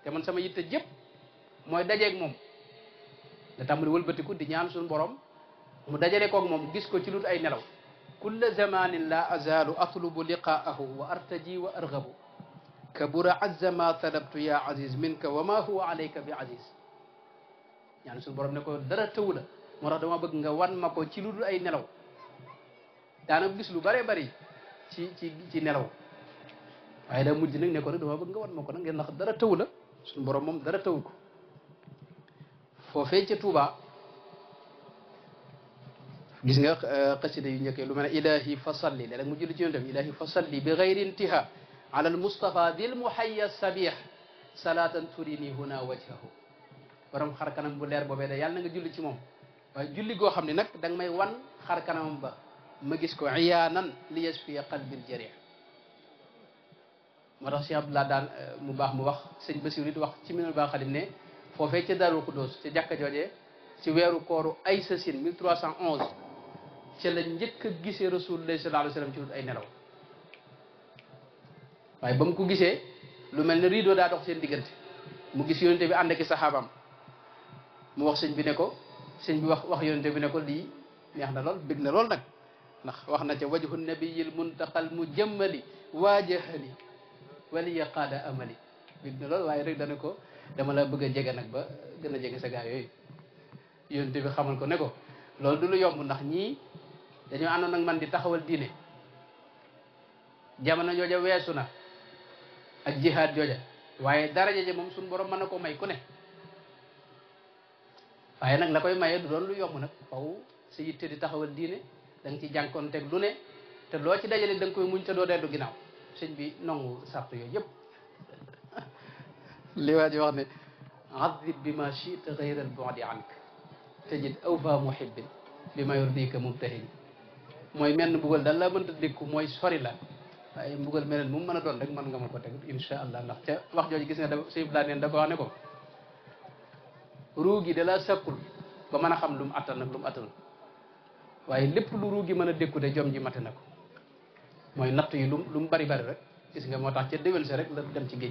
te man sama yitte jëpp mooy dajeeg moom nga tàmbali wëlbatiku di ñaan suñu borom mu dajale koog moom gis ko ci lut ay nelaw kulla zamanin la azalu atlubu liqaahu wa artaji wa argabu kabura azza ma talabtu ya aziz minka wa ma huwa alayka bi aziz ñaan suñu borom ne ko dara tëwu la moo tax dama bëgg nga wan ma ko ci lu dul ay nelaw daana gis lu bare bari ci ci ci nelaw waaye daa mujj nag ne ko nag dama bëgg nga wan ma ko nag ngeen ndax dara tëwu la suñu borom moom dara tëwu ko foofee ca Tuuba gis nga xasida yu njëkkee lu mel ne ilahi fa salli léeg-léeg mu julli ci yonent bi ilahi fa salli bi gayri intiha ala al mustafa dil muhayya sabih salatan turini huna wajhahu borom xar kanam bu leer boobee de yàlla na nga julli ci moom waaye julli goo xam ne nag da nga may wan xar kanamam ba ma gis ko iyaanan li yasfiya qalbil jarih moo tax Cheikh Abdoulaye daan mu baax mu wax sëñ Basiru it wax ci minal baa xadim ne foofee ca Daarul Xuddoos ca jàkka joojee ci weeru kooru ay sasin 1311 ca la njëkk a gisee Rasulullah sallallahu alayhi wa sallam ci wut ay nelaw waaye ba mu ko gisee lu mel ne rideau daa dox seen diggante mu gis yonente bi ànd ak i saxaabam mu wax sëñ bi ne ko sëñ bi wax wax yonente bi ne ko lii neex na lool bég na lool nag ndax wax na ca wajhu nabiyil muntaqal mu jëmmali waajahali waliya qaada amali bég na lool waaye rek dana ko dama la bëgg a jege nag ba gën a jege sa gaa yooyu yonente bi xamal ko ne ko loolu du lu yomb ndax ñii dañoo àndoon nag man di taxawal diine jamono jooja weesu na ak jihaad jooja waaye daraja ja moom suñu borom mën na ko may ku ne waaye nag la koy maye du doon lu yomb nag faw sa yitte di taxawal diine da nga ci jànkoonteeg lu ne te loo ci dajale da nga koy muñ te doo dellu ginnaaw sëñ bi nangu sart yooyu yëpp li waa ji wax ne adib bi ma chita gayra al bu'di ank tajid awfa muhibbin bi ma yurdika mubtahin mooy menn mbugal daal la mënta dékku mooy sori la waaye mbugal meneen mu mën a doon rek mën nga ma ko teg insha allah ndax ca wax jooju gis nga da sëñ Ibrahima neen da ko wax ne ko ruu gi da la sàkkul ba mën a xam lu mu attan nag lu mu attanul waaye lépp lu ruu gi mën a dékku de jom ji mate na ko mooy natt yi lu lu mu bari bari rek gis nga moo tax ca déwén sa rek la dem ci géej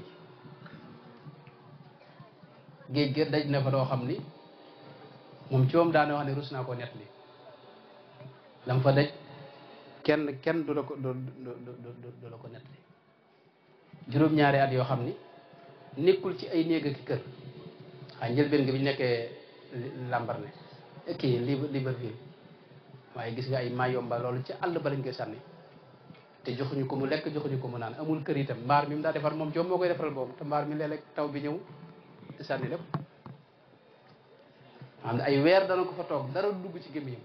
géej gi daj na fa doo xam ni moom ci moom daana wax ne rus naa koo nett li lam fa daj kenn kenn du la ko du du la ko nett li juróom-ñaari at yoo xam ni nekkul ci ay néeg ak kër xaa njëlbeen nga bi ñu nekkee Lambaréné kii Libreville waaye gis nga ay Mayomba loolu ci àll ba lañ koy sànni te joxuñu ko mu lekk joxuñu ko mu naan amul kër itam mbaar mi mu daa defar moom joom moo koy defaral boobu te mbaar mi léeg-léeg taw bi ñëw te sànni lépp xam ne ay weer dana ko fa toog dara dugg ci gémmiñam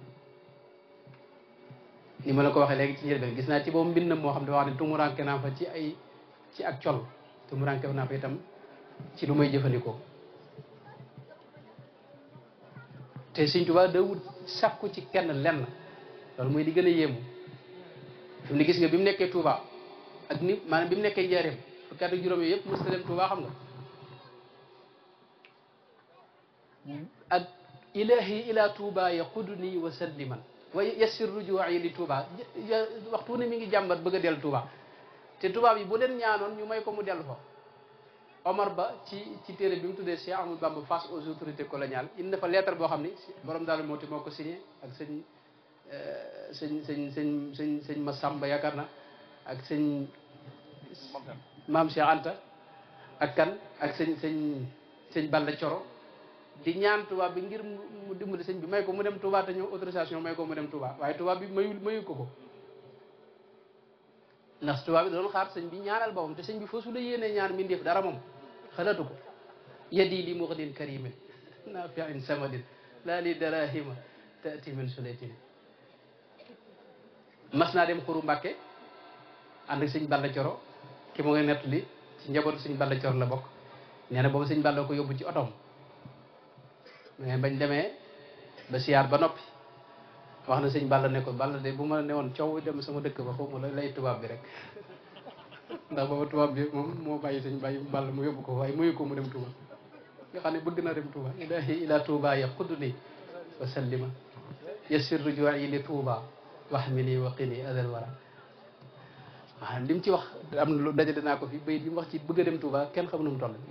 ni ma la ko waxee léegi ci njëlbeen gis naa ci boobu mbindam moo xam ne wax ne tumuranke naa fa ci ay ci ak col tumuranke naa fa itam ci lu may jëfandikoo te Sëñ Tuubaa da wut sàkku ci kenn lenn loolu mooy li gën a yéemu fi mu ne gis nga bi mu nekkee Touba ak ni maanaam bi mu nekkee Njaaréem fukki at ak juróom yooyu yëpp mos ta dem Touba xam nga ak ilahi ila Touba yaquduni wa salliman wa yassir ruju'i li Touba waxtu ne mi ngi jàmbat bëgg a dellu Touba te Touba bi bu leen ñaanoon ñu may ko mu dellu fa Omar Ba ci ci téere bi mu tuddee Cheikh Ahmadou Bamba face aux autorités coloniales indi na fa lettre boo xam ni borom daal moo ti moo ko signé ak sëñ sëñ sëñ sëñ sëñ sëñ Massamba yaakaar na ak sëñ maam Cheikh Anta ak kan ak sëñ sëñ sëñ Balla Coro di ñaan tubaab bi ngir mu dimbali sëñ bi may ko mu dem Touba te ñëw autorisation may ko mu dem Touba waaye tubaab bi mayu mayu ko ko ndax tubaab bi doon xaar sëñ bi ñaanal boppam te sëñ bi foofu la yéenee ñaan mi ndéef dara moom xalaatu ko yadi li muxnin karimin nafiin samadin laa li darahima taati min sulaytin mas naa dem xuru Mbàkke ànd ak sëñ Balla Coro ki mu ngi nett li ci njabootu sëñ Balla Coro la bokk nee na boobu sëñ Balla ko yóbbu ci otoom mais bañ demee ba siyaar ba noppi wax na sëñ Balla ne ko Balla de bu ma ne woon coow dem sama dëkk ba xawma la lay tubaab bi rek ndax booba tubaab bi moom moo bàyyi sëñ bàyyi Balla mu yóbbu ko waaye muyu ko mu dem Touba nga xam ne bëgg na dem Touba ilahi ila Touba ya xudni wa sallima yassir ruju'i li Touba waxmini wa qini adal wara waaw li mu ci wax am na lu dajale naa ko fi bayit bi mu wax ci bëgg a dem Touba kenn xamu nu mu toll